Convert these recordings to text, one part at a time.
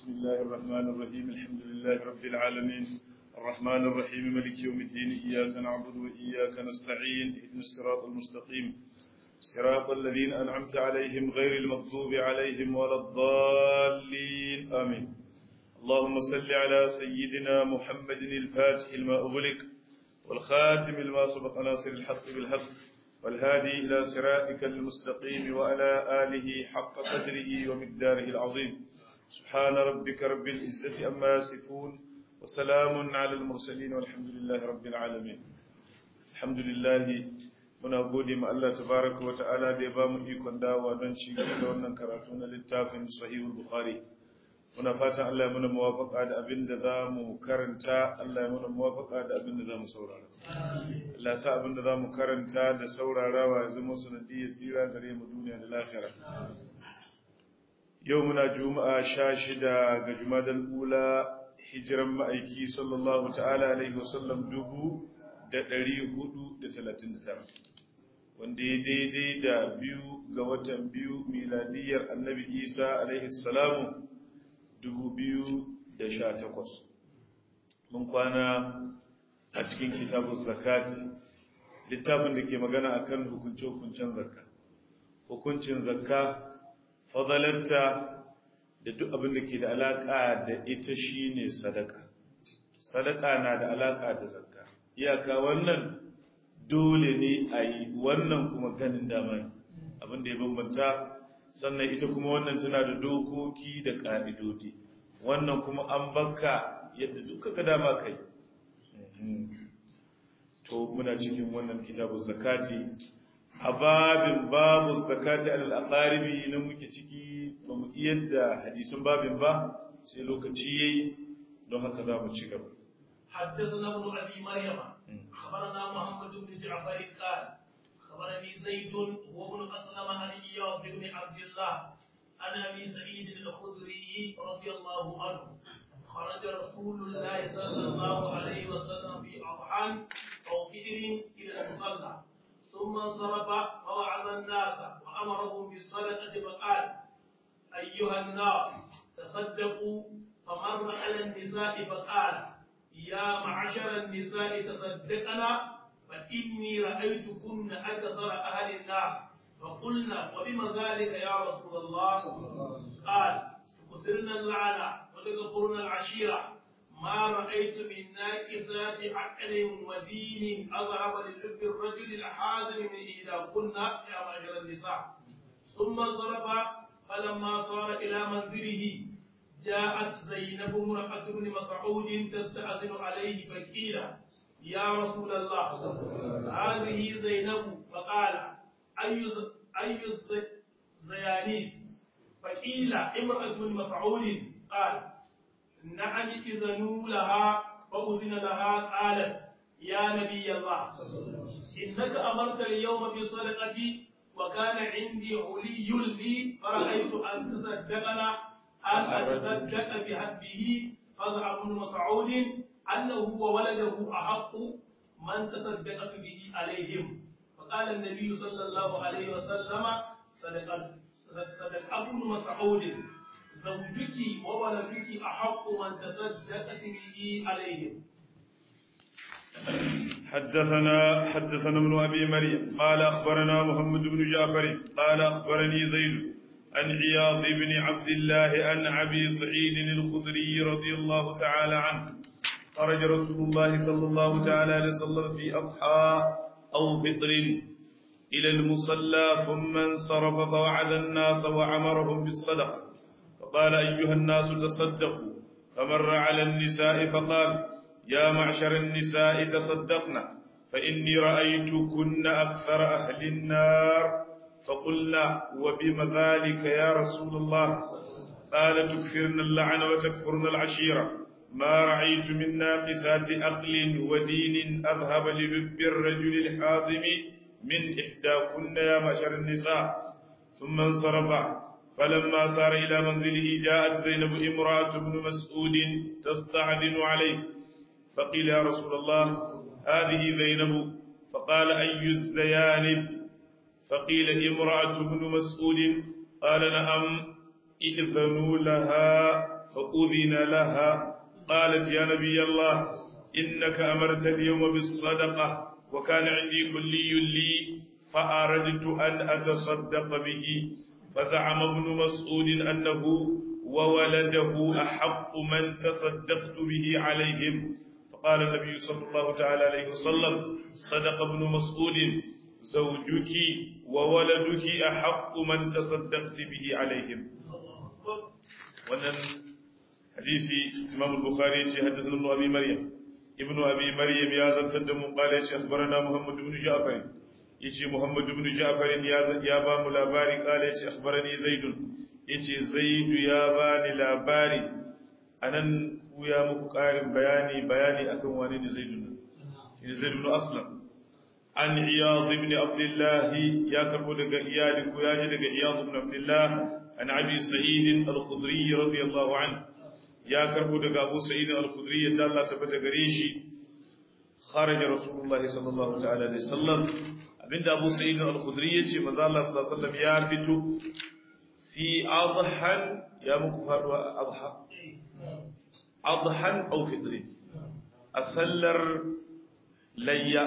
بسم الله الرحمن الرحيم الحمد لله رب العالمين الرحمن الرحيم ملك يوم الدين إياك نعبد وإياك نستعين اهدنا الصراط المستقيم صراط الذين أنعمت عليهم غير المغضوب عليهم ولا الضالين آمين اللهم صل على سيدنا محمد الفاتح لما أغلق والخاتم لما سبق ناصر الحق بالحق والهادي إلى صراطك المستقيم وعلى آله حق قدره ومقداره العظيم سبحان ربك رب العزة أما يصفون وسلام على المرسلين والحمد لله رب العالمين الحمد لله muna gode ma Allah tabaraka wa ta'ala da ya bamu ikon dawowa don ci gaba da wannan karatu na littafin sahihul bukhari muna fatan Allah ya muna muwafaqa da abin da za mu karanta Allah ya muna muwafaqa da abin da za mu saurara Allah sa abin da za mu karanta da saurarawa ya zama sanadiyar tsira gare mu duniya da lahira yau muna juma'a sha shida ga jumadal ula hijiran ma'aiki sallallahu ta'ala alaihi wasallam dubu da ɗari hudu da talatin da tara wanda ya daidai da biyu ga watan biyu miladiyar annabi isa alaihi salamu dubu biyu da sha takwas mun kwana a cikin kitabun zakati littafin da ke magana akan hukunce-hukuncen zakka hukuncin zakka fadalarta da duk abin da ke da alaƙa da ita shine sadaka sadaka na da alaƙa da zakka iyaka wannan dole ne a yi wannan kuma ganin dama ne abin da ya bambanta sannan ita kuma wannan tana da dokoki da ƙa'idodi wannan kuma an baka yadda duka ka dama kai to muna cikin wannan kitabu zakati a babin babu zakati alal aqaribi na muke ciki ba mu iya da hadisin babin ba sai lokaci yayi don haka za mu ci gaba حدثنا ابن ابي مريم خبرنا محمد بن جعفر قال خبرني زيد وابن اسلم عن اياض بن عبد الله عن ابي سعيد الخدري رضي الله عنه خرج رسول الله صلى الله عليه وسلم في اضحان او فئر الى المصلى ثم انصرف فوعظ الناس وامرهم بالصدقه فقال ايها الناس تصدقوا فمر على النساء فقال يا معشر النساء تصدقنا فإني رأيتكن أكثر أهل النار فقلنا وبما ذلك يا رسول الله قال تكثرن اللعنة وتكفرن العشيرة ما رأيت من ناكسات عقل ودين أذهب للب الرجل الحازم من إحداكن يا معشر النساء ثم انصرف فلما صار إلى منزله جاءت زينب امرأة بن مسعود تستأذن عليه فقيل يا رسول الله هذه زينب فقال أي أي زيانين فقيل امرأة بن مسعود قال نعم إذنوا لها فأذن لها قالت يا نبي الله إنك أمرت اليوم بصدقتي وكان عندي علي لي فرأيت أن تصدقنا أن أتصدق بهبه فضع ابن مسعود أنه وولده أحق من تصدقت به عليهم فقال النبي صلى الله عليه وسلم صدق صدق ابن مسعود زوجك وولدك أحق من تصدقت به عليهم حدثنا حدثنا ابن ابي مريم قال اخبرنا محمد بن جعفر قال اخبرني زيد عن عياض بن عبد الله عن ابي سعيد الخدري رضي الله تعالى عنه خرج رسول الله صلى الله تعالى عليه وسلم في اضحى او فطر الى المصلى ثم انصرف فوعد الناس وامرهم بالصدقه فقال ايها الناس تصدقوا فمر على النساء فقال يا معشر النساء تصدقنا فاني رايتكن اكثر اهل النار فقلنا وبم ذلك يا رسول الله قال تكثرن اللعن وتكفرن العشيرة ما رأيت من ناقسات عقل ودين أذهب للب الرجل الحاظم من إحداكن يا معشر النساء ثم انصرف فلما سار إلى منزله جاءت زينب امرأة بن مسعود تستعذن عليه فقيل يا رسول الله هذه زينب فقال أي الزيانب فقيل امرأة بن مسعود قال نعم إذنوا لها فأذن لها قالت يا نبي الله إنك أمرت اليوم بالصدقة وكان عندي كلي لي فأردت أن أتصدق به فزعم ابن مسعود أنه وولده أحق من تصدقت به عليهم فقال النبي صلى الله تعالى عليه وسلم صدق ابن مسعود زوجك وولدك أحق من تصدقت به عليهم wannan hadisi Imam al-Bukhari yace haddathana Ibn Abi Maryam Ibn Abi Maryam ya zantar da mu qala yace akhbarana Muhammad ibn Ja'far yace Muhammad ibn Ja'far ya ya ba mu labari qala yace akhbarani Zaid yace Zaid ya ba ni labari anan ya muku karin bayani bayani akan wani ne Zaid ne Zaid ibn Aslam an Iyad ibn Abdullah ya karbo daga iyali ko ya ji daga Iyad ibn Abdullah an Abi Sa'id al-Khudri radiyallahu anhu ya karbo daga Abu Sa'id al-Khudri yadda Allah ta bata gare shi kharaja Rasulullahi sallallahu ta'ala alaihi wasallam abinda Abu Sa'id al-Khudri yace manzo Allah sallallahu alaihi wasallam ya fito fi adhan ya muku faruwa adha adhan aw fitri asallar layya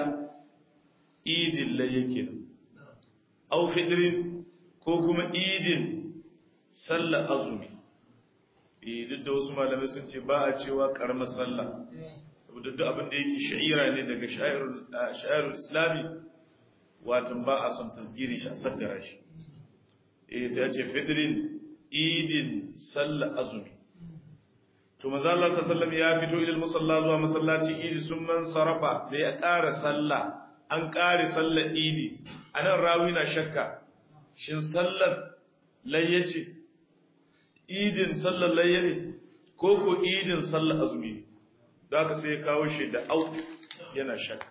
idin layya kenan aw fitrin ko kuma idin sallar azumi duk da wasu malamai sun ce ba a cewa karamar sallah saboda duk abin da yake sha'ira ne daga sha'irul islami watan ba a son tasgiri shi a saddara shi eh sai a ce fidrin idin sallah azumi to manzo Allah sallallahu ya fito ilal musalla zuwa masallaci idi sun man sarafa da ya ƙara sallah an ƙare sallar idi anan rawi na shakka shin sallar layyace idin sallar layya ne ko ko idin sallar azumi da aka sai ya kawo shi da au yana shakka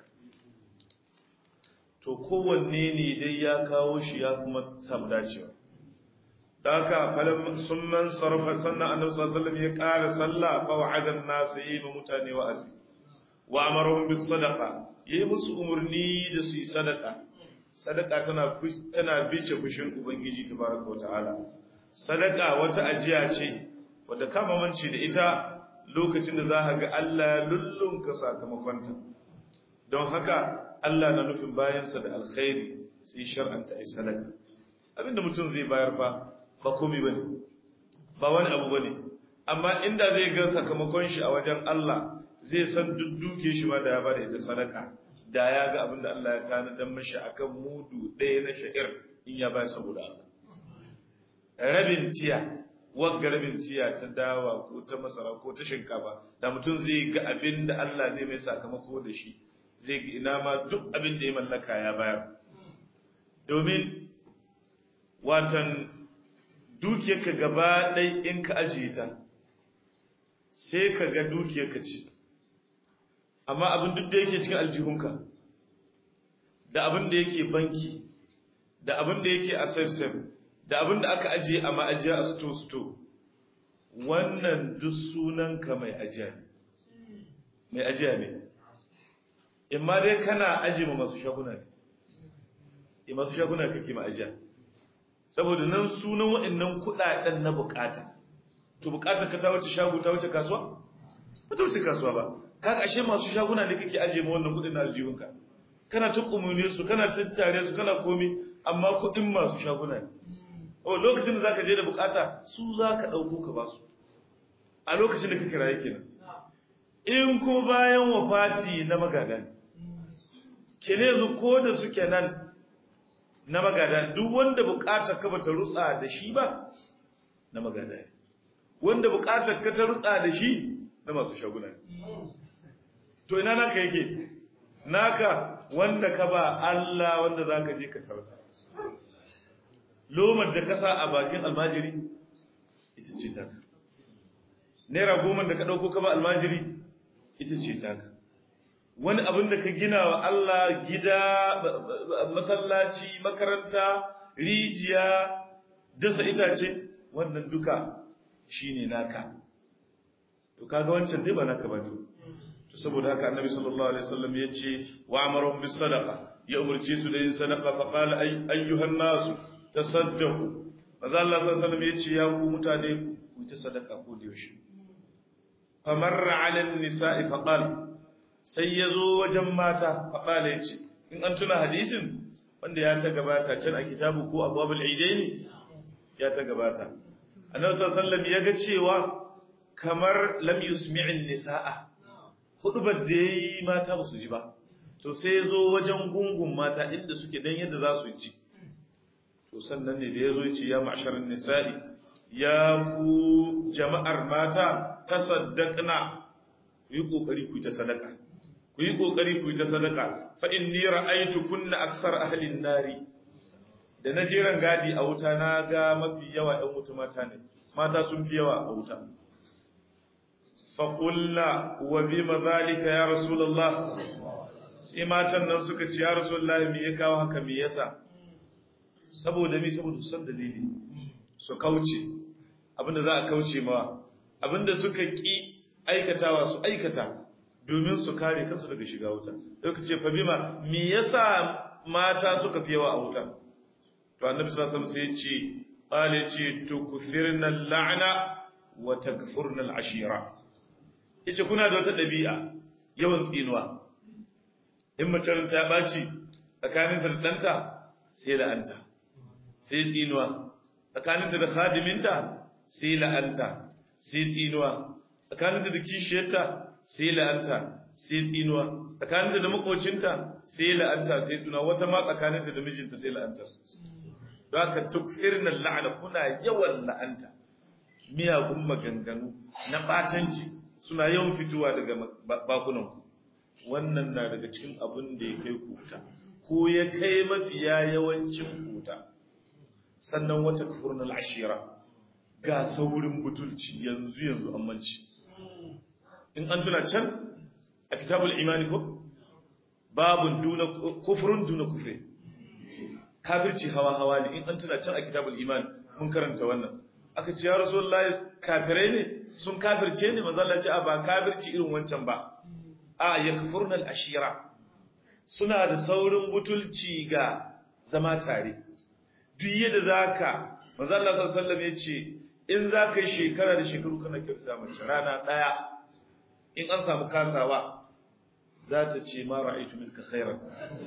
to kowanne ne dai ya kawo shi ya kuma samu dacewa da aka falon sun man sarrafa sannan annabi sallallahu alaihi ya ƙara sallah fa wa'ada an-nas yi ma mutane wa'azi wa amarahum bis sadaqa yayi musu umurni da su yi sadaka sadaka tana tana bice fushin ubangiji tabaraka wa ta'ala sadaka wata ajiya ce wadda kama manci da ita lokacin da za ka ga Allah ya lullunka sakamakonta don haka Allah na nufin bayansa da alkhairi sai shar'anta ai sadaka abinda mutum zai bayar fa ba komai bane ba wani abu bane amma inda zai ga sakamakon shi a wajen Allah zai san dudduke shi ma da ya bada ita sadaka da ya ga abinda Allah ya tanadar mashi akan mudu ɗaya na sha'ir in ya bayar saboda Allah rabin tiya wagga rabin tiya ta dawa ko ta masara ko ta shinkafa da mutum zai ga abin da Allah zai mai sakamako da shi zai ga ina ma duk abin da ya mallaka ya bayar domin watan dukiyarka gaba ɗai in ka ajiye ta sai ka ga dukiyarka ce amma abin duk da yake cikin aljihunka da abin da yake banki da abin da yake a safe da abin da aka ajiye a ma'ajiya a sto-sto wannan duk sunanka mai ajiya ne mai ajiya ne imma dai kana ajiye ma masu shaguna ne e masu shaguna kake ma ajiya saboda nan sunan waɗannan kuɗaɗen na bukata to bukatar ka ta wuce shago ta wuce kasuwa ba ta wuce kasuwa ba kaga ashe masu shaguna ne kake ajiye ma wannan kuɗin na aljihunka kana ta kumune su kana tattare su kana komi amma kuɗin masu shaguna ne o lokacin da zaka je da bukata su zaka dauko ka basu a lokacin da kake raye kenan in ko bayan wafati na magada kene zu ko da suke nan na magada duk wanda bukatar ka bata rutsa da shi ba na magada wanda bukatar ka ta rutsa da shi na masu shaguna to ina naka yake naka wanda ka ba Allah wanda zaka je ka sarka lomar da kasa a bakin almajiri ita ce taka naira goma da ka ɗauko ka ba almajiri ita ce taka wani abin da ka gina wa Allah gida masallaci makaranta rijiya dasa itace wannan duka shine naka to kaga wancan dai ba naka ba to saboda haka annabi sallallahu alaihi wasallam yace wa amaruhum bis sadaqa ya umurce su da yin sadaqa fa qala ayyuhan nasu tasaddaqu maza Allah sallallahu alaihi ya ce ya ku mutane ku ta sadaka ko da yaushe famarra ala nisa'i faqal sai yazo wajen mata faqala yace in an tuna hadisin wanda ya ta gabata can a kitabu ko abwabul idaini ya ta gabata annabi sallallahu alaihi wasallam ya ga cewa kamar lam yusmi'in nisa'a hudubar da yayi mata ba su ji ba to sai yazo wajen gungun mata inda suke dan yadda za su ji to sannan ne da yazo ya ce ya ma'sharan nisa'i ya ku jama'ar mata tasaddaqna ku yi kokari ku ta sadaka ku yi kokari ku ta sadaka fa inni ra'aytu kunna aksar ahli an-nari da na jiran gadi a wuta na ga mafi yawa ɗan wuta mata ne mata sun fi yawa a wuta faƙulla wa bi mazalika ya rasulallah sai matan nan suka ci ya rasulallah me ya kawo haka me yasa saboda mi saboda san dalili su kauce abinda za a kauce mawa abinda suka ki aikatawa su aikata domin su kare kansu daga shiga wuta sai ce fa bima me yasa mata suka fi yawa a wuta to annabi sallallahu alaihi wasallam sai ya ce qala ce tukthirna al-la'na wa takfurna al-ashira yace kuna da wata dabi'a yawan tsinuwa in mace ta baci tsakanin ta da danta sai la'anta sai tsinuwa tsakanin ta da khadiminta sai la'anta sai tsinuwa tsakanin ta da kishiyarta sai la'anta sai tsinuwa tsakanin ta da makocinta sai la'anta sai tsinuwa wata ma tsakanin ta da mijinta sai la'anta don haka tuksirna la'ana kuna yawan la'anta miyagun maganganu na batanci suna yawan fitowa daga bakunan wannan na daga cikin abin da ya kai kuta ko ya kai mafiya yawancin kuta sannan wata kafurnal ashira ga saurin butulci yanzu yanzu ammanci in an tuna can a kitabul imani ko babun duna kufrun duna kufre kafirci hawa hawa ne in an tuna can a kitabul iman mun karanta wannan aka ce ya rasulullahi kafirai ne sun kafirce ne manzo Allah ce a ba kafirci irin wancan ba a yakfurnal ashira suna da saurin butulci ga zama tare duk yadda zaka manzo Allah sallallahu alaihi wasallam yace in zaka yi shekara da shekaru kana kyautata mace rana daya in an samu kasawa za ta ce ma ra'aytu minka khairan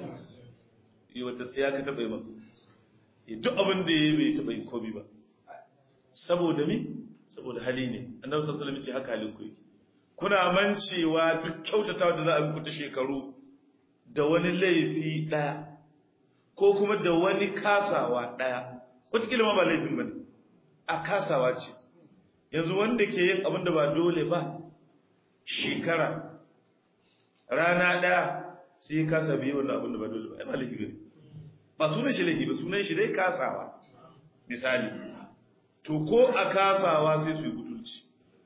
yi wata tsaya ka taɓa yi maka duk abin da ya yi bai taɓa yi komi ba saboda mi saboda hali ne annabi sallallahu alaihi wasallam ce haka halin ku yake kuna mancewa duk kyautatawa da za a muku ta shekaru da wani laifi daya ko kuma da wani kasawa daya wataƙila ma ba laifin bane a kasawa ce yanzu wanda ke yin abin da ba dole ba shekara rana daya sai kasa biyu wannan abin da ba dole ba ai ba laifi bane ba sunan shi laifi ba sunan shi dai kasawa misali to ko a kasawa sai su yi butulci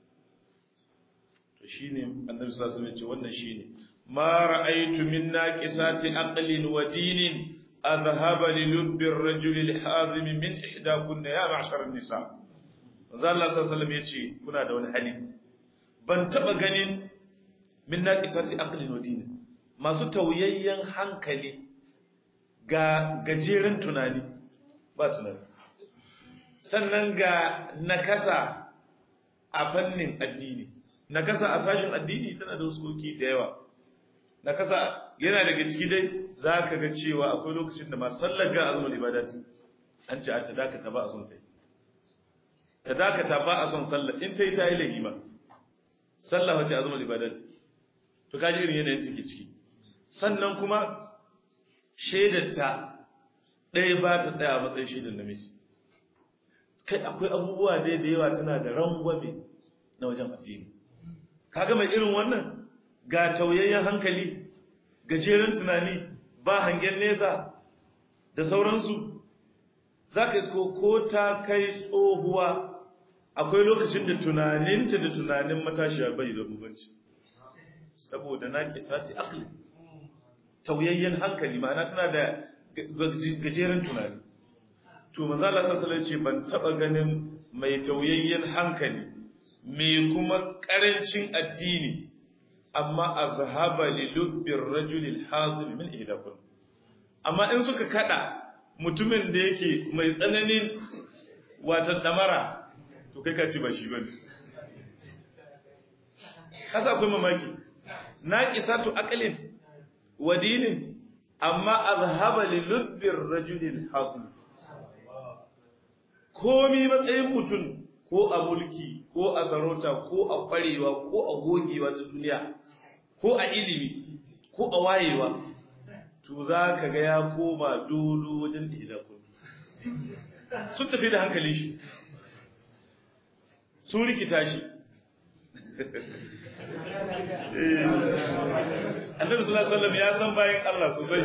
to shine annabi sallallahu alaihi wasallam ce wannan shine ma ra'aytu min naqisati aqlin wa dinin adhhaba li lubbi ar-rajul al-hazim min ihdakunna ya ma'shar an-nisa manzo Allah sallallahu alaihi wasallam yace kuna da wani hali ban taba ganin min naqisati aqlin wa dinin masu tauyayyen hankali ga gajeren tunani ba tunani sannan ga nakasa a fannin addini nakasa a sashin addini tana da wasu da yawa nakasa yana daga ciki dai za ka ga cewa akwai lokacin da masu sallar ga azumin ibadati an ce a ta dakata ba a son ta yi ta dakata ba a son sallar in ta yi ta yi lahima sallah wace azumin ibadati to kaji irin yanayin take ciki sannan kuma shaidarta ɗaya ba ta tsaya a matsayin shaidar namiji kai akwai abubuwa dai da yawa tana da rangwame na wajen addini kaga mai irin wannan ga tauyayyen hankali gajeren tunani ba hangen nesa da sauransu za ka isko ko ta kai tsohuwa akwai lokacin da tunaninta da tunanin matashiya bai da bubanci saboda na kisati akli tauyayyen hankali ma'ana tana da gajeren tunani to manzo Allah sallallahu ce ban taba ganin mai tauyayyen hankali mai kuma karancin addini amma azhaba li lubbi ar-rajul al-hazim min ihdakun amma in suka kada mutumin da yake mai tsananin watan damara to kai ka ci ba shi bane kasa akwai mamaki naqisatu aqlin wa dinin amma azhaba li lubbir rajulin hasil komi matsayin mutum ko a mulki ko a sarauta ko a kwarewa ko a gogewa ta duniya ko a ilimi ko a wayewa to za ka ga ya koma dodo wajen idakun sun tafi da hankali shi sun rikita shi annabi sallallahu alaihi wasallam ya san bayan Allah sosai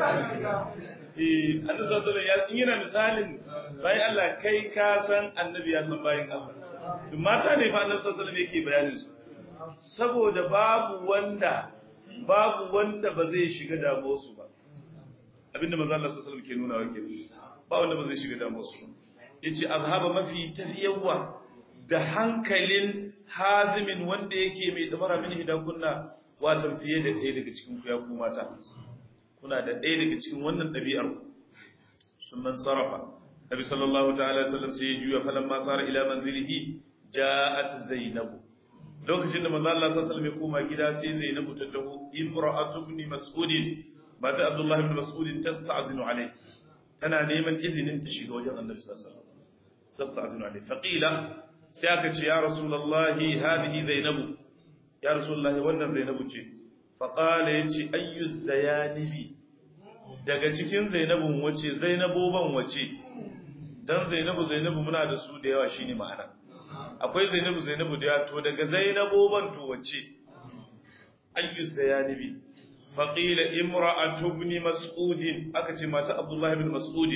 eh annabi sallallahu alaihi wasallam yana misalin bayan Allah kai ka san annabi ya san bayan Allah duk mata ne fa annabi sallallahu alaihi wasallam yake bayanin su saboda babu wanda babu wanda ba zai shiga damuwar su ba abinda manzo Allah sallallahu alaihi wasallam ke nuna wa kenan ba wanda ba zai shiga damuwar su yace azhaba mafi tafiyawa da hankalin hazimin wanda yake mai dabara min hidan kunna watan fiye da ɗaya daga cikin ku ya ku mata kuna da ɗaya daga cikin wannan ɗabi'ar sun man sarrafa nabi sallallahu ta'ala sallam sai ya juya falan ma sara ila manzilihi ja'at zainabu lokacin da manzo Allah sallallahu alaihi wasallam ya koma gida sai zainabu ta taho imra'atu ibn mas'ud mata abdullahi ibn mas'ud tasta'zinu alai tana neman izinin ta shiga wajen annabi sallallahu alaihi wasallam tasta'zinu alai faqila sai aka ce ya rasulullahi hadihi zainabu ya rasulullahi wannan zainabu ce faqala yace ayyu zayanibi daga cikin zainabun wace zainaboban wace dan zainabu zainabu muna da su da yawa shine ma'ana akwai zainabu zainabu da yawa to daga zainaboban to wace ayyu zayanibi faqila imra'atu ibn mas'ud aka ce mata abdullahi ibn mas'ud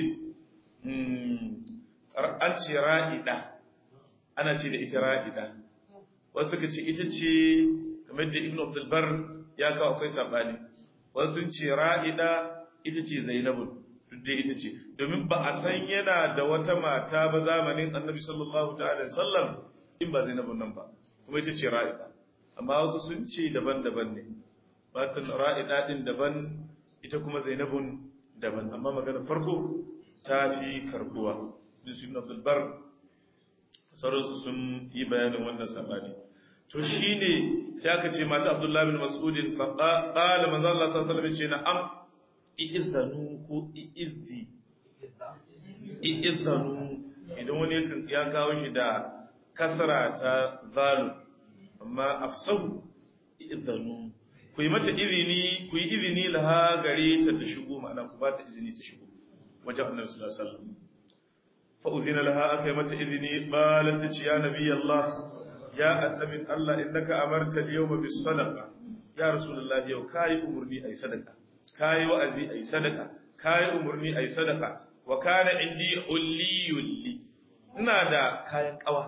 an ce ra'ida ana ce da ita ra'ida wasu ka ce ita ce kamar da ibn abdulbar ya kawo akwai sabani wasu ce ra'ida ita ce zainabun duk dai ita ce domin ba a san yana da wata mata ba zamanin annabi sallallahu ta'ala sallam in ba zainabun nan ba kuma ita ce ra'ida amma wasu sun ce daban-daban ne matan ra'ida din daban ita kuma zainabun daban amma magana farko ta fi karbuwa ibn abdulbar sauransu sun yi bayanin wannan sabani to shine sai aka ce mata Abdullahi bin Mas'udin fa qala manzo Allah sallallahu alaihi wasallam ce na'am i'izanu ko i'izzi i'izanu idan wani ya kawo shi da kasra ta zalu amma afsahu i'izanu ku yi mata izini ku yi izini laha gare ta ta shigo ma'ana ku ba ta izini ta shigo wajen annabi sallallahu alaihi wasallam فأذن لها أكيمة إذني قالت يا نبي الله يا أتمن الله إنك أمرت اليوم بالصدقة يا رسول الله يو كاي أمرني أي صدقة كاي وأزي أي صدقة كاي أمرني أي صدقة وكان عندي حلي لي نادى كاي قوى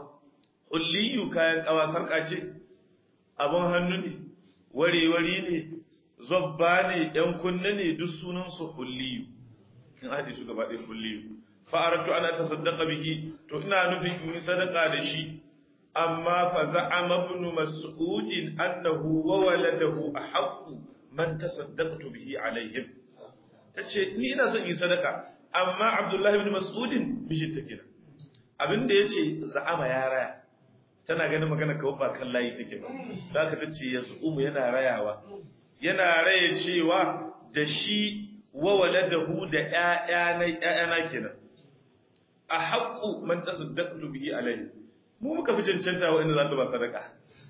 حلي كاي قوى سرقة abun hannu ne wari-wari ne zobba ne ‘yan kunne ne duk sunansu hulliyu in haɗe su gaba ɗaya hulliyu fa'aratu ana ta saddaka bihi to ina nufin in yi sadaka da shi amma fa za'ama ibn mas'udin annahu wa waladahu ahaqqu man tasaddaqtu bihi alaihim tace ni ina son yi sadaka amma abdullahi ibn mas'udin mishin take da abinda yace za'ama ya raya tana ganin magana kawai ba kan layi take ba zaka tace yasumu yana rayawa yana raya cewa da shi wa waladahu da ƴaƴana ƴaƴana kenan a haƙƙu man tasaddaqtu bihi alayhi mu muka fi cancanta wa inda za ta ba sadaka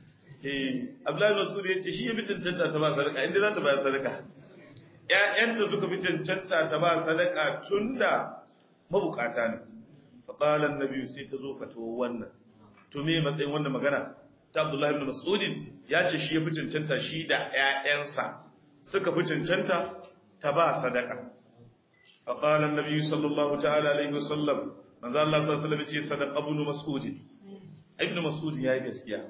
eh Abdullahi Mas'ud ya ce shi ya fi cancanta ta ba sadaka inda za ta ba sadaka ƴaƴanta suka fi cancanta ta ba sadaka tunda mabukata ne fa qala an-nabi sai ta zo fatawa wannan to me matsayin wannan magana ta Abdullahi ibn Mas'ud ya ce shi ya fi cancanta shi da ƴaƴansa suka fi cancanta ta ba sadaka fa qala an-nabi sallallahu ta'ala alaihi wasallam manzo Allah sallallahu alaihi wasallam ce sadaqa ibn mas'ud ibn mas'ud yayi gaskiya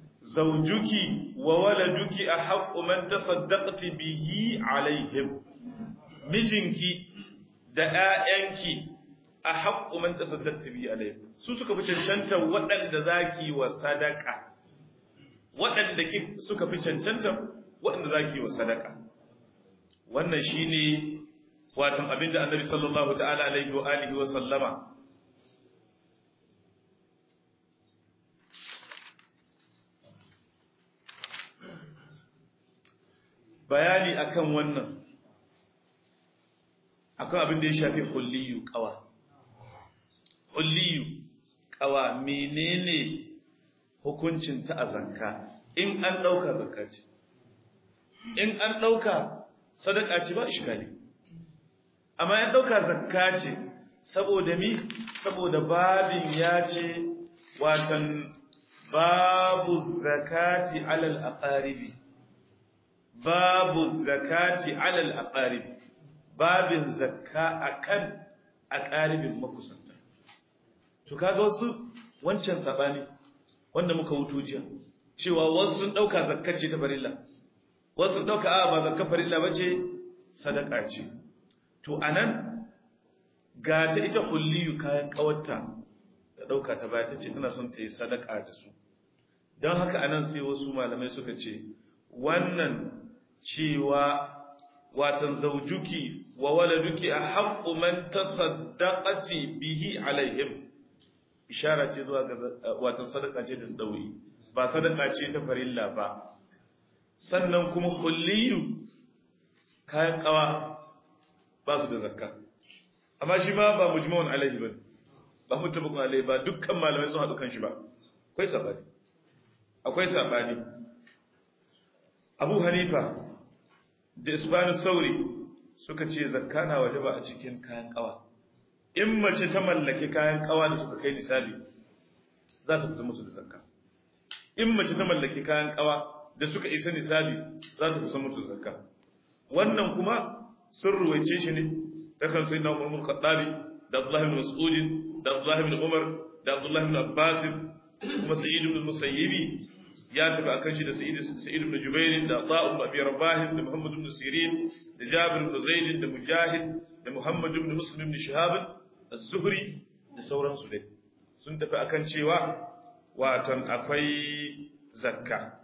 zawjuki wa waladuki ahaqqu man tasaddaqti bihi alaihim mijinki da ƴaƴanki ahaqqu man tasaddaqti bihi alaihim su suka fi cancanta waɗanda zaki wa sadaka waɗanda suka fi cancanta waɗanda zaki wa sadaka wannan shine watan abinda annabi sallallahu ta'ala alaihi wa alihi wa sallama bayani akan wannan akan abin da ya shafi hulliyu kawa hulliyu kawa menene hukuncin ta a zakka in an dauka zakka ce in an dauka sadaka ce ba iskali amma ya dauka zakka ce saboda mi saboda babin ya ce watan babu zakati alal aqaribi babu zakati alal aqaribi babin zakka akan aqaribin makusanta to kaga wasu wancan sabani wanda muka wuto jiya cewa wasu sun dauka zakkar ce ta farilla wasu sun dauka a ba zakkar farilla bace sadaka ce to anan ga ta ita hulliyu kayan kawarta ta dauka ta baya tace tana son ta yi sadaka da su don haka anan sai wasu malamai suka ce wannan cewa watan zaujuki wa waladuki a haƙƙu man tasaddaqati bihi alaihim ishara ce zuwa ga watan sadaka ce ta dauri ba sadaka ce ta farilla ba sannan kuma kulliyu kayan kawa ba su da zakka amma shi ma ba mujmawan alaihi ba ba mutabakun alaihi ba dukkan malamai sun haɗu kan shi ba akwai sabani akwai sabani abu hanifa da isbanu sauri suka ce zakka na waje ba a cikin kayan kawa in mace ta mallake kayan kawa da suka kai nisabi za ta fita musu da zakka in mace ta mallake kayan kawa da suka isa nisabi za ta fita musu da zakka wannan kuma sun ruwaice shi ne ta kan sayyidina Umar bin Khattabi da Abdullah ibn Mas'ud da Abdullah ibn Umar da Abdullah ibn Abbas kuma Sa'id ibn Musayyibi ya tafi akan shi da Sa'id Sa'id ibn Jubair da Atha ibn Abi Rabah da Muhammad ibn Sirin da Jabir ibn Zaid da Mujahid da Muhammad ibn Muslim ibn Shihab az-Zuhri da sauransu dai sun tafi akan cewa watan akwai zakka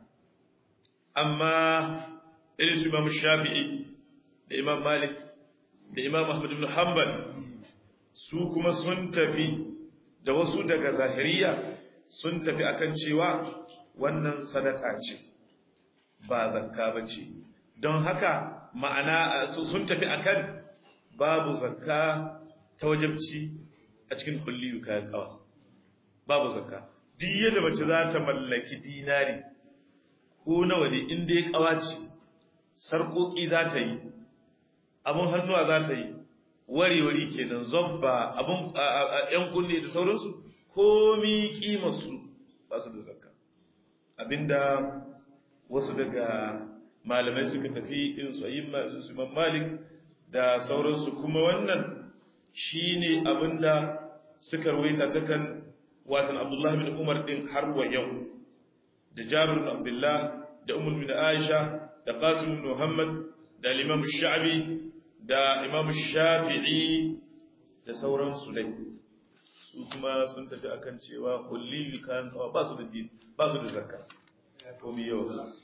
amma irin su Imam Shafi'i da Imam Malik da Imam Ahmad ibn Hanbal su kuma sun tafi da wasu daga zahiriya sun tafi akan cewa wannan sadaka ce ba zakka ba ce don haka ma'ana sun tafi akan babu zakka ta wajabci a cikin kulliyu kayan kawa babu zakka duk yadda mace za ta mallaki dinari ko nawa ne inda ya kawa ce sarƙoƙi za ta yi abin hannuwa za ta yi wari-wari kenan zobba abin ‘yan kunne da sauransu komi ƙimarsu ba su da zakka abinda wasu daga malamai suka tafi in su yi imam malik da sauransu kuma wannan shine abinda suka rawaita ta kan watan abdullahi bin umar din har wa yau da jabir bin abdullah da umar bin aisha da qasim bin muhammad da imam sha'bi da imam shafi'i da sauransu dai su kuma sun tafi akan cewa kulli kan ba su da din ba su da zakka komi yau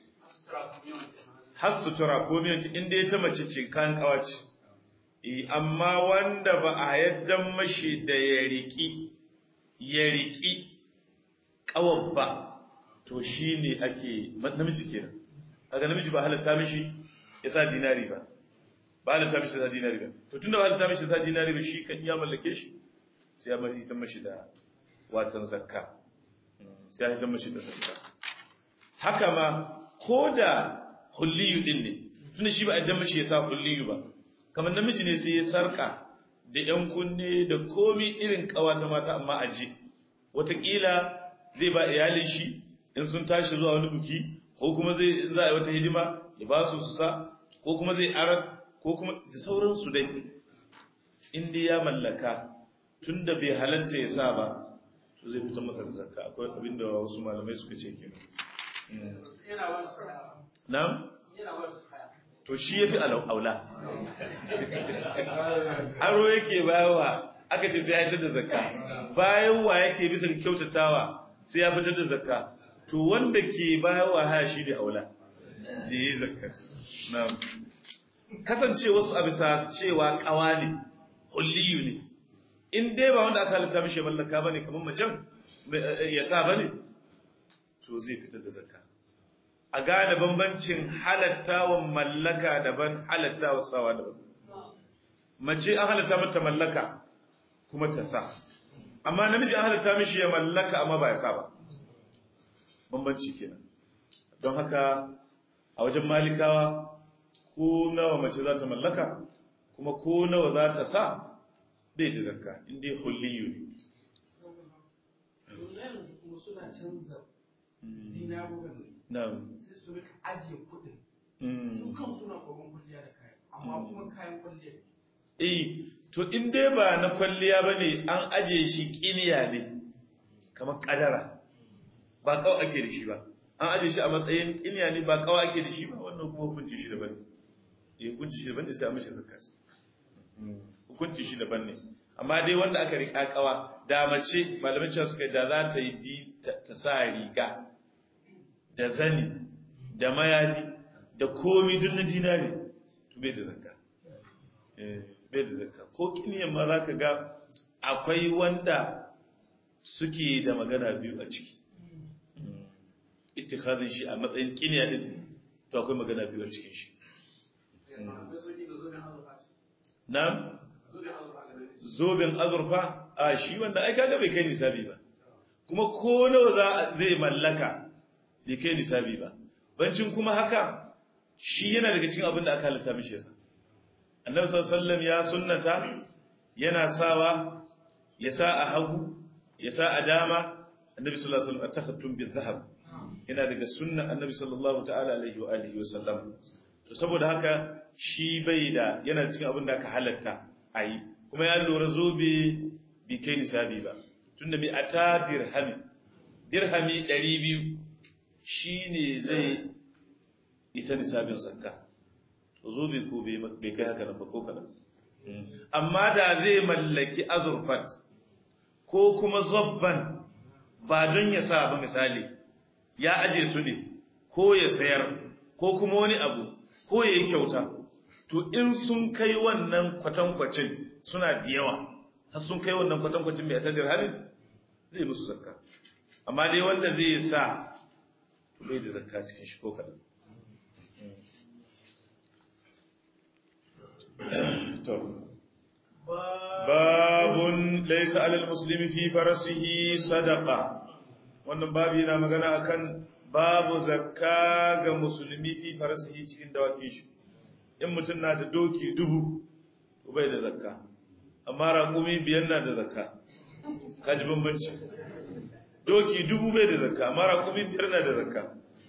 har sutura komi yanci inda ya ta mace ce kan kawace amma wanda ba a yadda mashi da ya riki ya riki kawan ba to shi ne ake namiji kenan kaga namiji ba halatta mishi ya sa dinari ba ba halatta mishi sa dinari ba to tunda ba halatta mishi sa dinari ba shi kan ya mallake shi sai ya bari ta mashi da watan zakka sai ya ta mashi da zakka haka ma ko da hulliyu din ne tunda shi ba a dan mashi ya sa hulliyu ba kamar namiji ne sai ya sarka da yan kunne da komi irin kawata mata amma aje wataƙila zai ba iyalin shi in sun tashi zuwa wani buki ko kuma zai za a yi wata hidima ya ba su su sa ko kuma zai arar ko kuma da sauransu dai in dai ya mallaka tunda bai halatta ya sa ba to zai fitar masa da zakka akwai abinda wasu malamai suka ce kenan Na'am? To shi yafi aula. Aro yake bayawa aka ce sai ya fitar da zakka. Bayan wa yake bisa kyautatawa sai ya fitar da zakka. To wanda ke bayawa haya shi da aula. Zai yi zakka. Na'am. Kasance wasu a bisa cewa kawa ne, hulliyu ne. In dai ba wanda aka halitta mishi mallaka bane kamar macen ya sa bane to zai fitar da zakka. a gane bambancin halattawa mallaka daban halattawa sawa daban mace an halatta mata mallaka kuma ta sa amma namiji an halatta mishi ya mallaka amma ba ya sa ba bambanci kenan don haka a wajen malikawa ko nawa mace za ta mallaka kuma ko nawa za ta sa bai da zakka inda hulliyu ne kuma suna canza dinarukan na'am sai su rika ajiye kuɗin su kan suna kogon kwalliya da kayan amma kuma kayan kwalliya eh to in dai ba na kwalliya bane an aje shi kiniya ne kamar kadara ba kawai ake da shi ba an aje shi a matsayin kiniya ne ba kawai ake da shi ba wannan kuma hukunci shi daban eh hukunci shi daban ne sai a mishi zakka hukunci shi daban ne amma dai wanda aka rika kawa da mace malamin cewa suka da za ta yi ta sa riga da zani da mayafi da komi duk na dinari to bai da zakka eh bai da zakka ko kiniyan ma za ka ga akwai wanda suke da magana biyu a ciki ittikhazin shi a matsayin kiniya din to akwai magana biyu a cikin shi na'am zoben azurfa a shi wanda ai kaga bai kai nisabi ba kuma ko nawa za zai mallaka bai kai nisabi ba bancin kuma haka shi yana daga cikin abin da aka halatta mishi yasa annabi sallallahu alaihi wasallam ya sunnata yana sawa ya sa a hagu ya sa a dama annabi sallallahu alaihi wasallam atakhattum bil zahab yana daga sunnan annabi sallallahu ta'ala alaihi wa alihi wasallam to saboda haka shi bai da yana cikin abin da aka halatta ayi kuma ya lura zobe bi kai nisabi ba tunda mai ata dirhami dirhami 200 shine zai isa nisabin zakka to zobe ko bai kai haka nan ba ko kadan amma da zai mallaki azurfat ko kuma zobban ba don ya sa ba misali ya aje su ne ko ya sayar ko kuma wani abu ko ya yi kyauta to in sun kai wannan kwatankwacin suna da yawa har sun kai wannan kwatankwacin mai atadir harin zai musu zakka amma dai wanda zai sa bai da zakka cikin shi ko kaɗan babun laisa alal muslimi fi farasihi sadaqa wannan babu yana magana akan babu zakka ga musulmi fi farasihi cikin dawakin shi in mutum na da doki dubu to bai da zakka amma raƙumi biyan na da zakka kaji bambanci doki dubu bai da zakka amma raƙumi biyar na da zakka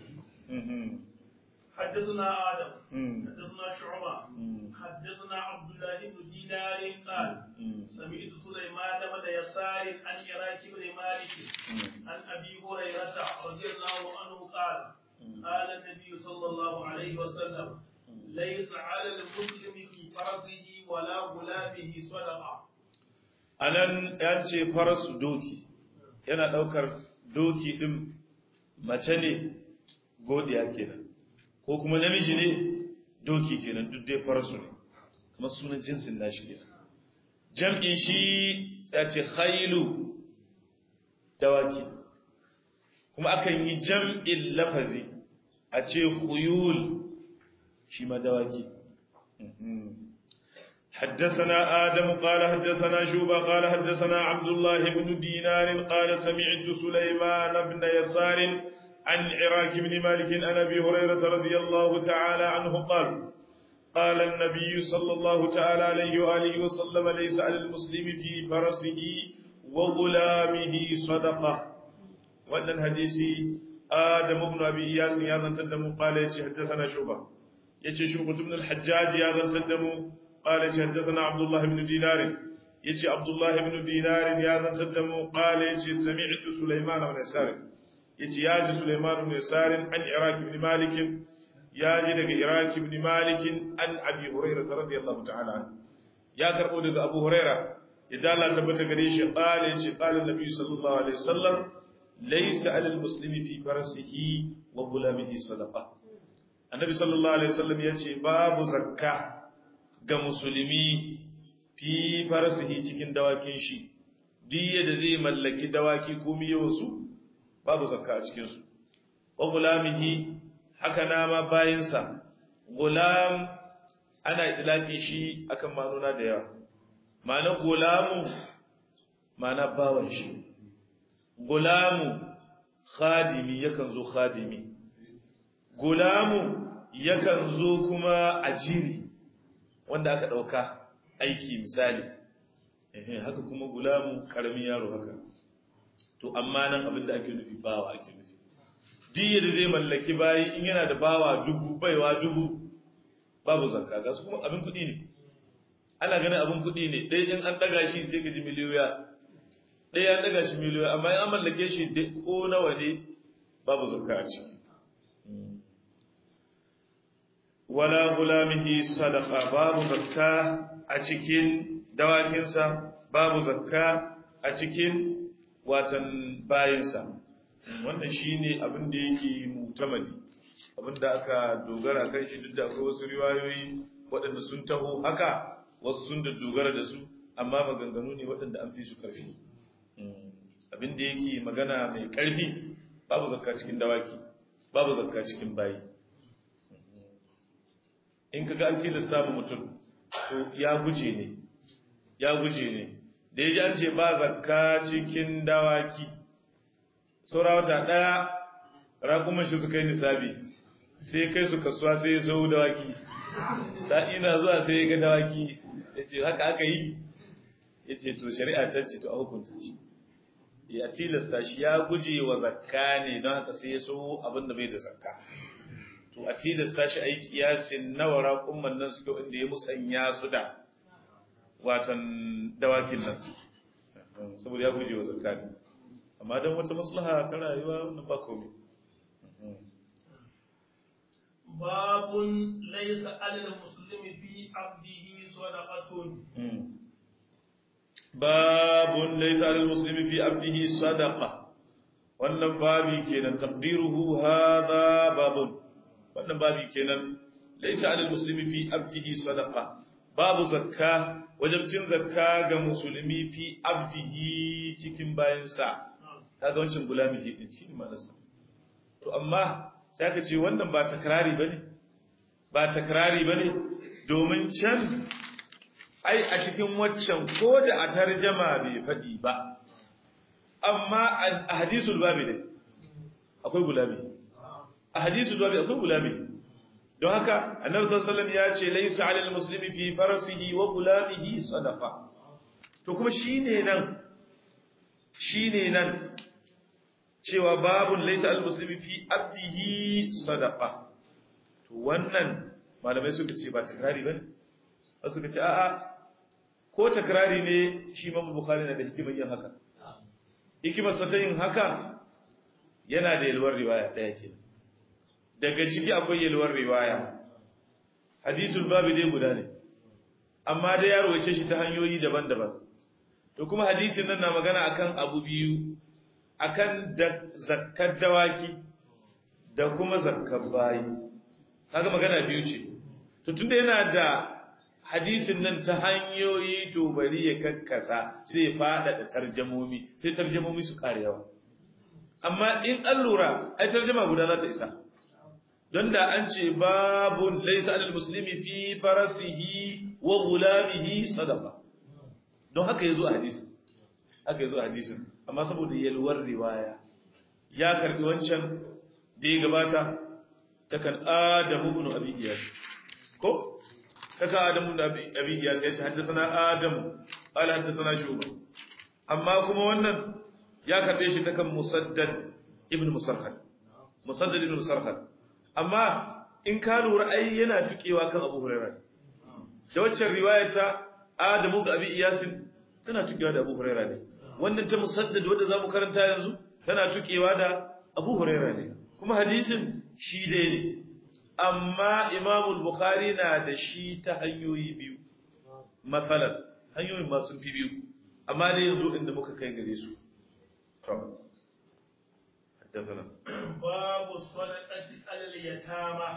حدثنا آدم حدثنا شعبة حدثنا عبد الله بن دينار قال سمعت سليمان بن يسار عن عراك بن مالك عن أبي هريرة رضي الله عنه قال قال النبي صلى الله عليه وسلم ليس على المسلم في فرضه ولا غلامه صدقة anan ya ce farasu doki yana daukar doki din mace ne godiya kenan ko kuma namiji ne doki kenan duk dai farasu ne kuma sunan jinsin nashi ne jam'in shi ya ce khailu dawaki kuma akan yi jam'in lafazi a ce khuyul shi ma dawaki حدثنا آدم قال حدثنا شوبة قال حدثنا عبد الله بن دينار قال سمعت سليمان بن يسار عن عراك بن مالك عن أبي هريرة رضي الله تعالى عنه قال قال النبي صلى الله تعالى عليه وآله وسلم ليس على المسلم في فرسه وغلامه صدقة وأن الحديث آدم بن أبي إياس يا تدم قال حدثنا شوبة يجي شوبة بن الحجاج يا تدم قال حدثنا عبد الله بن دينار يجي عبد الله بن دينار يا تدم قال يجي سمعت سليمان بن يسار يجي يا سليمان بن يسار عن عراك بن مالك ya ji daga Iraq ibn Malik an Abi Hurairah radiyallahu ta'ala an ya karbo daga Abu Hurairah idan Allah tabbata gare shi qala yace qala Nabi sallallahu alaihi wasallam laysa 'alal muslimi fi farasihi wa gulamihi sadaqa Annabi sallallahu alaihi wasallam yace babu zakka ga musulmi fi farasihi cikin dawakin shi diya da zai mallaki dawaki ko miyawansu babu zakka a cikin su wa gulamihi haka na ma bayinsa gulam ana itlaqi shi akan manuna da yawa ma'ana gulamu ma'ana bawan shi gulamu khadimi yakan zo khadimi gulamu yakan zo kuma ajiri wanda aka dauka aiki misali eh haka kuma gulamu karamin yaro haka to amma nan abinda ake nufi bawa ake nufi duk da zai mallaki bayi in yana da bawa dubu baiwa dubu babu zakka ga su kuma abin kuɗi ne ana ganin abin kuɗi ne ɗaya in an ɗaga shi sai ka ji miliyoya ɗaya an ɗaga shi miliyoya amma in an mallake shi ko nawa ne babu zakka a ciki wala gulamihi sadaqa babu zakka a cikin dawakinsa babu zakka a cikin watan bayinsa wannan shine abin da yake mutamadi abin da aka dogara kan shi duk da akwai wasu riwayoyi waɗanda sun taho haka wasu sun da dogara da su amma maganganu ne waɗanda an fi su ƙarfi abin da yake magana mai ƙarfi babu zakka cikin dawaki babu zakka cikin bayi in kaga an tilasta mu mutum to ya guje ne ya guje ne da ya ji an ce ba zakka cikin dawaki saura wata ɗaya raƙuman shi suka yi nisabi sai kai su kasuwa sai ya sau dawaki sa'i na zuwa sai ya ga dawaki ya ce haka aka yi ya ce to shari'a ta ce to a hukunta shi ya tilasta shi ya guje wa zakka ne don haka sai ya sau abin da bai da zakka to a tilasta shi a yi kiyasin nawa raƙuman nan suke inda ya musanya su da watan dawakin nan saboda ya guje wa zakka ne amma don wata maslaha ta rayuwa wannan ba komai babun laysa alal muslimi fi abdihi sadaqatun babun laysa alal muslimi fi abdihi sadaqa wannan babi kenan taqdiruhu hadha babun wannan babi kenan laysa alal muslimi fi abdihi sadaqa babu zakka wajibcin zakka ga musulmi fi abdihi cikin bayansa kaga wancan gulami ke din shine ma'anarsa to amma sai aka ce wannan ba takrari bane ba takrari bane domin can ai a cikin waccan ko da a tarjama bai fadi ba amma a hadisul babi ne akwai gulami a hadisul babi akwai gulami don haka annabi sallallahu alaihi wasallam ya ce laysa 'alal muslimi fi farasihi wa gulamihi sadaqa to kuma shine nan shine nan cewa babun laysa 'alal muslimi fi abdihi sadaqa to wannan malamai suka ce ba takrari bane wasu suka ce a'a ko takrari ne shi Imam Bukhari na da hikimar yin haka hikimar sa ta yin haka yana da yalwar riwaya daya kenan daga ciki akwai yalwar riwaya hadisul babu dai guda ne amma dai ya rawace shi ta hanyoyi daban-daban to kuma hadisin nan na magana akan abu biyu akan da zakkar dawaki da kuma zakkar bayi kaga magana biyu ce to tunda yana da hadisin nan ta hanyoyi to bari ya kakkasa sai ya fada da tarjamomi sai tarjamomi su kare yawa amma in an lura ai tarjama guda za ta isa don da an ce babun laisa alal muslimi fi farasihi wa gulamihi sadaqa don haka yazo a hadisin haka yazo a hadisin amma saboda yalwar riwaya ya karbi wancan da ya gabata takan adamu ibn abi iyas ko kaka adamu ibn abi iyas ya ce haddathana adamu qala haddathana shuba amma kuma wannan ya karbe shi takan musaddad ibn musarhad musaddad ibn musarhad amma in ka lura ai yana tukewa kan Abu Hurairah da waccan riwaya ta Adamu ga Abi Iyasin tana tukewa da Abu Hurairah ne wannan ta musaddad wanda zamu karanta yanzu tana tukewa da Abu Hurairah ne kuma hadisin shi dai ne amma Imam Bukhari na da shi ta hanyoyi biyu matsalan hanyoyin masu fi biyu amma dai yanzu inda muka kai gare su to حدثنا باب الصدقة على اليتامى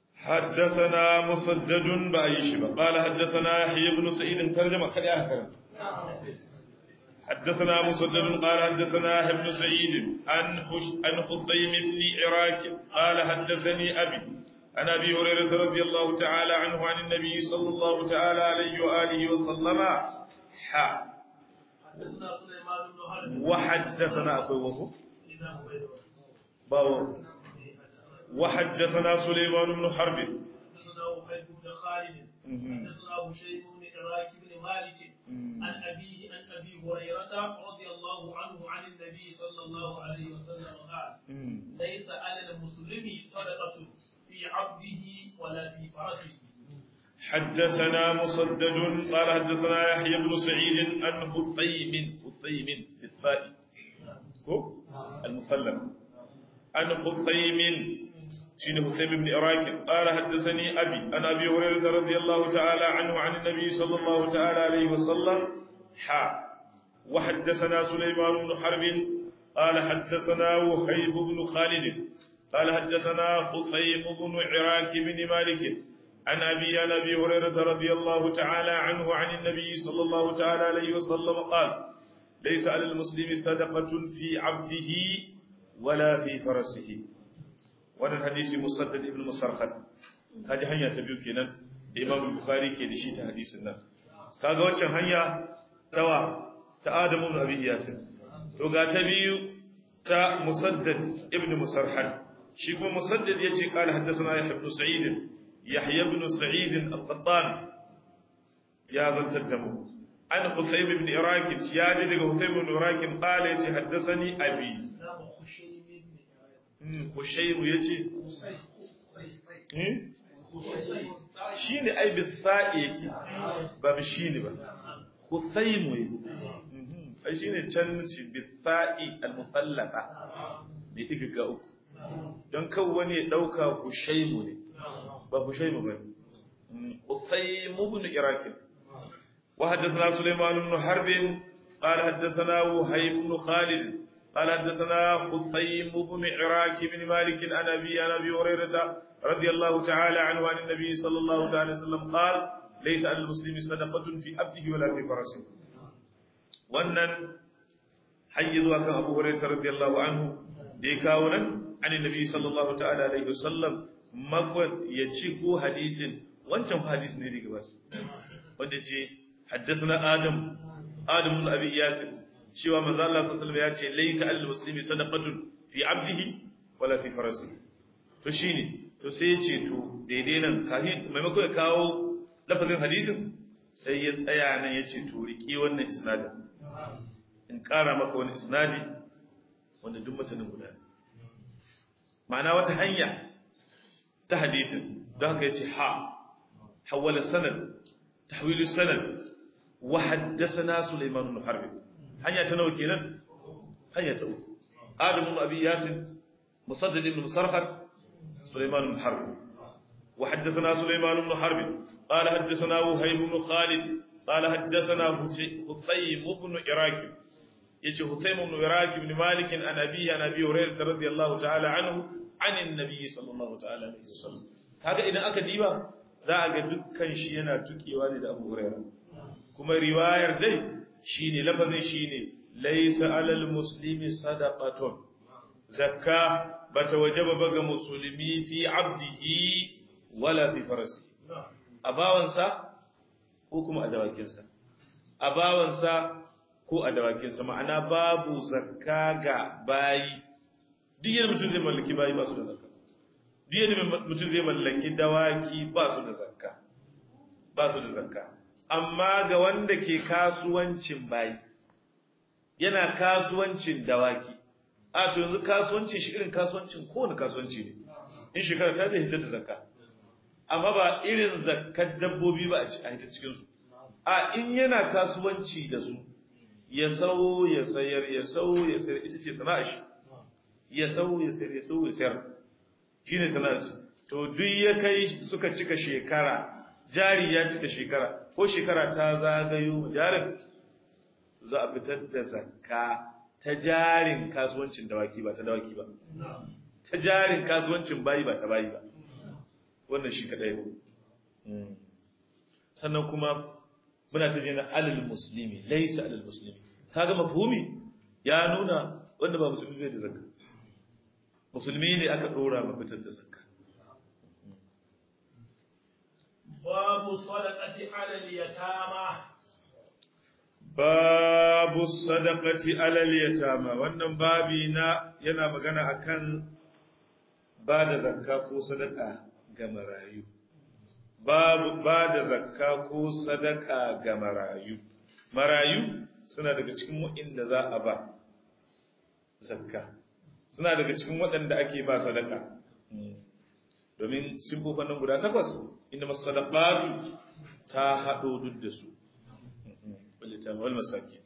حدثنا مسدد بأي شبه قال حدثنا يحيى بن سعيد ترجمة كده هكذا حدثنا مسدد قال حدثنا ابن سعيد عن عن خطيم بن عراك قال حدثني ابي عن ابي هريره رضي الله تعالى عنه عن النبي صلى الله تعالى عليه واله وسلم حا حدثنا سليمان بن حرب وحدثنا اخوه وهو إذا هو يدعو. باو وحدثنا سليمان بن حرب حدثنا وحيد بن خالد حدثنا هشيم بن عراك بن مالك عن أبيه عن أبي هريرة رضي الله عنه عن النبي صلى الله عليه وسلم قال ليس على المسلم صدقة في عبده ولا في فرسه حدثنا مسدد قال حدثنا يحيى بن سعيد عن خثيم خثيم بالفاء هو المسلم عن خثيم شين خثيم بن عراك قال حدثني ابي عن ابي هريره رضي الله تعالى عنه عن النبي صلى الله تعالى عليه وسلم حا وحدثنا سليمان بن حرب قال حدثنا وهيب بن خالد قال حدثنا خثيم بن عراك بن مالك عن أبي عن أبي هريرة رضي الله تعالى عنه عن النبي صلى الله تعالى عليه وسلم قال ليس على المسلم صدقة في عبده ولا في فرسه wannan hadisi musaddad ibn musarhad kaji hanya ta biyu kenan da imam bukhari ke da shi ta hadisin nan kaga waccan hanya tawa ta adamu ibn abi yasin to ga ta biyu ta musaddad ibn musarhad shi kuma musaddad yace qala haddathana yahya ibn sa'id yahya ibn sa'id al-qattan ya zantar da mu an husayn ibn iraq ya ji daga husayn ibn iraq qala yace haddathani abi نعم خشيم بن عراك hushayru yace shi ne ai bisa'i yake ba bi shi ne ba husaymu yake ai shi ne can ci bisa'i al-musallafa ne diga ga uku don kan wani ya dauka hushaymu ne ba hushaymu ba husaymu ibn iraq wa haddathana sulaiman ibn harb قال حدثنا وهيب بن خالد قال حدثنا خثيم بن عراك بن مالك عن ابي عن ابي هريره رضي الله تعالى عنه عن النبي صلى الله عليه وسلم قال ليس على المسلم صدقه في عبده ولا في فرسه wannan hayyizu akan Abu Hurairah radiyallahu anhu da ya kawo nan an annabi sallallahu ta'ala alaihi wasallam makon ya ci ko hadisin wancan hadis ne daga ba wanda ce haddathana adam adam ibn abi yasir cewa manzo Allah sallallahu alaihi ya ce laysa al muslimi sadaqatun fi abdihi wala fi farasihi to shine to sai ya ce to daidai nan kahi maimako ya kawo lafazin hadisin sai ya tsaya nan ya ce to riki wannan isnadin in ƙara maka wani isnadi wanda duk mutanen guda ma'ana wata hanya ta hadisin don haka ya ce ha hawala sanad tahwilu sanad wa haddathana Sulaiman ibn Harb hanya ta nawa kenan hanya ta uku Adam ibn Abi Yasin Musaddad ibn Musarhad Sulaiman ibn Harb wa haddathana Sulaiman ibn Harb قال حدثنا وهيب بن خالد قال حدثنا حسين بن عراك يجي حسين بن عراك بن مالك عن أبيه عن أبي هريرة رضي الله تعالى عنه عن النبي صلى الله تعالى عليه وسلم هذا إذا أكد ديبا za a ga dukkan shi yana tukewa ne da Abu Hurairah kuma riwayar dai shine lafazin shine laysa alal muslimi sadaqatun zakka bata wajaba ba ga musulmi fi abdihi wala fi farasi a bawansa ko kuma a dawakinsa a bawansa ko a dawakinsa ma'ana babu zakka ga bayi duk yadda mutum zai mallaki bayi ba su da zakka duk yadda mutum zai mallaki dawaki ba su da zakka ba su da zakka amma ga wanda ke kasuwancin bayi yana kasuwancin dawaki a to yanzu kasuwancin shi irin kasuwancin kowane kasuwanci ne in shekara ta zai hitar da zakka amma ba irin zakkar dabbobi ba a hita cikinsu a in yana kasuwanci da su ya sau ya sayar ya sau ya sayar ita ce sana'a shi ya sau ya sayar ya sau ya sayar shi ne sana'a shi to duk ya kai suka cika shekara jari ya cika shekara ko shekara ta zagayo jarin za a fitar da zakka ta jarin kasuwancin dawaki ba ta dawaki ba ta jarin kasuwancin bayi ba ta bayi ba wannan shi kadai sannan kuma muna ta jina alal muslimi laysa alal muslimi kaga mafhumi ya nuna wanda ba musulmi bai da zakka musulmi ne aka dora ma fitar da zakka babu sadaqati ala al-yatama babu sadaqati ala al-yatama wannan babi na yana magana akan ba da zakka ko sadaka ga marayu babu ba da zakka ko sadaka ga marayu marayu suna daga cikin waɗanda za a ba zakka suna daga cikin waɗanda ake ba sadaka domin siffofin nan guda takwas inda masadaqatu ta haɗo duk da su wal masaki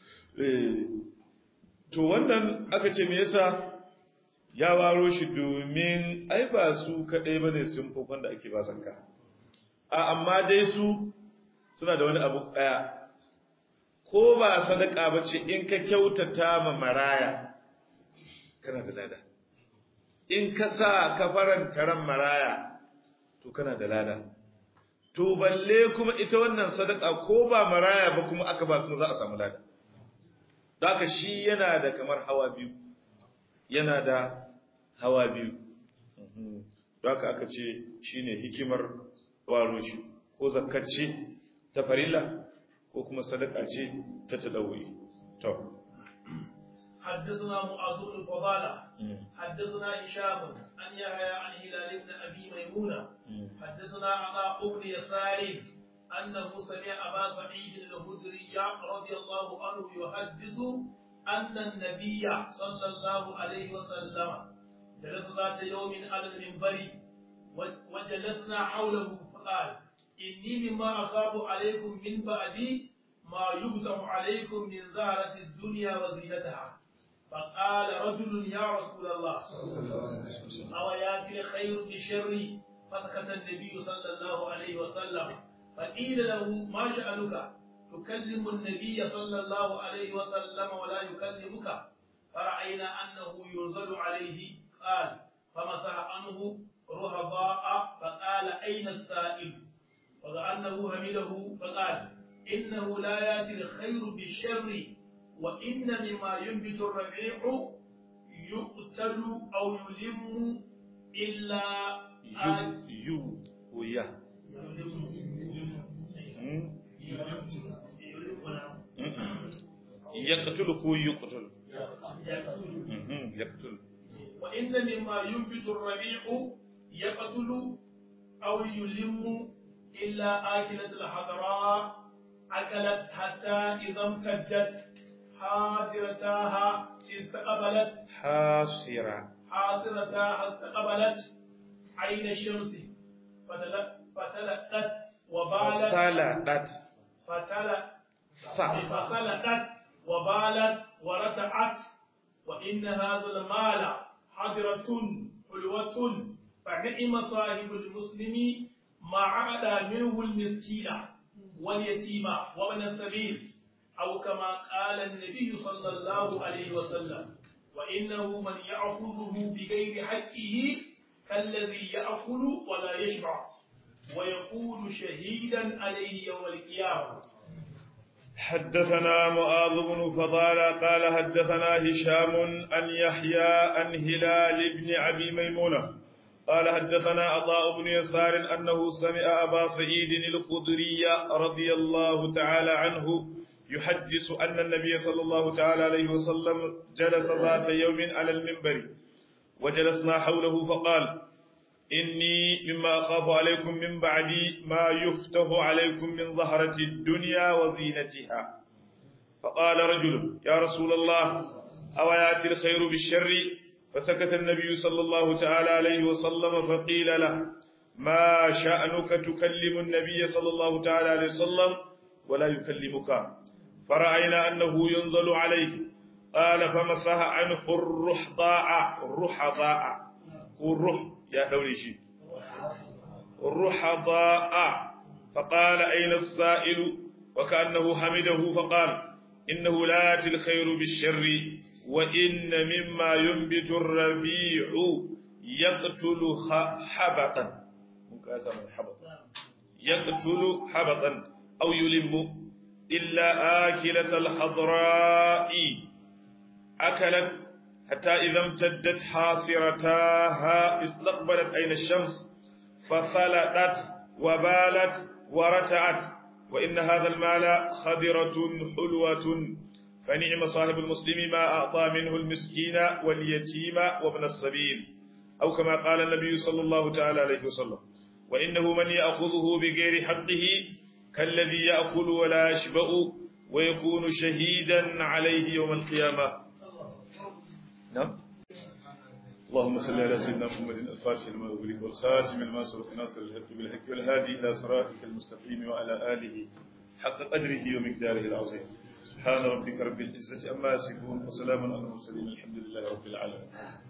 to wannan aka ce me yasa ya waro shi domin ai ba su kaɗai ba ne siffofin da ake ba zakka a amma dai su suna da wani abu ɗaya ko ba sadaka ba ce in ka kyautata ma maraya kana da lada in ka sa ka faranta ran maraya to kana da lada to balle kuma ita wannan sadaka ko ba maraya ba kuma aka ba kuma za a samu lada haka shi yana da kamar hawa biyu yana da hawa biyu haka aka ce shine hikimar waro shi ko zakkace ta farilla ko kuma sadaka ce ta tadawi to حدثنا معاذ بن فضالة حدثنا هشام عن يحيى عن هلال بن ابي ميمونه حدثنا عطاء بن يسار انه سمع ابا سعيد الخدري رضي الله عنه يحدث ان النبي صلى الله عليه وسلم جلس ذات يوم على المنبر وجلسنا حوله فقال إني مما أخاف عليكم من بعدي ما يبتم عليكم من زهرة الدنيا وزينتها فقال رجل يا رسول الله أو ياتي الخير بشر فسكت النبي صلى الله عليه وسلم فقيل له ما شأنك تكلم النبي صلى الله عليه وسلم ولا يكلمك فرأينا أنه ينزل عليه قال فمسح عنه رهضاء فقال أين السائل وكأنه حمده فقال إنه لا يأتي الخير بالشر وإن مما ينبت الربيع يقتل أو يلم إلا يو ويا يقتل كو يقتل يقتل وإن مما ينبت الربيع يقتل أو يلم إلا آكلة الحضراء أكلت حتى إذا امتدت حاضرتها استقبلت حاصرة حاضرتها استقبلت عين الشمس فتلقت وبالت فطلقت فتلقت ف فخلقت وبالت ورتعت وإن هذا المال حضرة حلوة فنعم صاحب المسلم ما عاد منه المسكين واليتيم وابن السبيل أو كما قال النبي صلى الله عليه وسلم وإنه من يأخذه بغير حقه كالذي يأكل ولا يشبع ويكون شهيدا عليه يوم القيامة حدثنا معاذ بن فضالة قال حدثنا هشام عن يحيى عن هلال بن أبي ميمونة قال حدثنا عطاء بن يسار أنه سمع أبا سعيد الخدري رضي الله تعالى عنه يحدث أن النبي صلى الله تعالى عليه وسلم جلس ذات يوم على المنبر وجلسنا حوله فقال إني مما أخاف عليكم من بعدي ما يفتح عليكم من ظهرة الدنيا وزينتها فقال رجل يا رسول الله أو يأتي الخير بالشر فسكت النبي صلى الله تعالى عليه وسلم فقيل له ما شأنك تكلم النبي صلى الله تعالى عليه وسلم ولا يكلمك فرأينا أنه ينزل عليه قال فمسح عنه الرحضاء الرحضاء الرح يا دوري شي الرحضاء فقال أين السائل وكأنه حمده فقال إنه لا يأتي الخير بالشر وإن مما ينبت الربيع يقتل حبطا يقتل حبطا أو يلم إلا آكلة الحضراء أكلت حتى إذا امتدت حاصرتاها استقبلت أين الشمس فخلطت وبالت ورتعت وإن هذا المال خضرة حلوة فنعم صاحب المسلم ما أعطى منه المسكين واليتيم وابن السبيل أو كما قال النبي صلى الله تعالى عليه وسلم وإنه من يأخذه بغير حقه كالذي يأكل ولا يشبع ويكون شهيدا عليه يوم القيامة نعم اللهم صل على سيدنا محمد الفاتح لما أغلق والخاتم لما سبق ناصر الحق بالحق والهادي إلى صراطك المستقيم وعلى آله حق قدره ومقداره العظيم سبحان ربك رب العزة أما يصفون وسلام على المرسلين الحمد لله رب العالمين